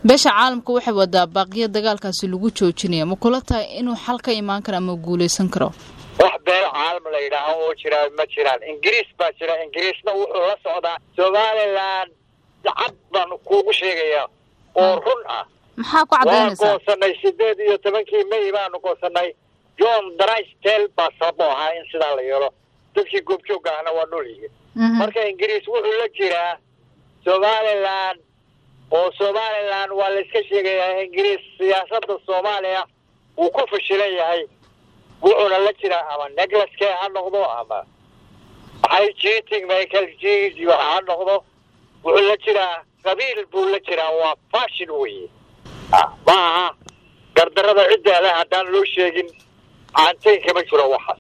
beesha caalamka waxay wadaa baaqiya dagaalkaasi lagu joojinaya ma kula tahay inuu xal ka imaan karo ama guuleysan karo wax beel caalam la yidhaaho oo jiraa ma jiraan ingiriis baa jira ingiriisna wuxuu la socdaa somalilan cad baan kuugu sheegayaa oo run ah maxaa ku waan cadaynaysaa goosanay sideed iyo tobankii may baanu goosanay john drystel baa sababo ahaa in sidaa la yeelo dadkii goobjoogga ahna waa nool yihiin Mhm. marka ingiriis wuxuu la jiraa somalilan oo somalilan waa la iska sheegayaa ingiriis siyaasadda soomaaliya wuu ku fashilan yahay wuxuuna la jiraa ama neclaskee ha noqdo ama maxay cheating michael g ha noqdo wuxuu la jiraa qabiil buu la jiraa waa fashion weye Ah, ma aha gardarada cidda leh haddaan loo sheegin caantayn kama jiro waxaas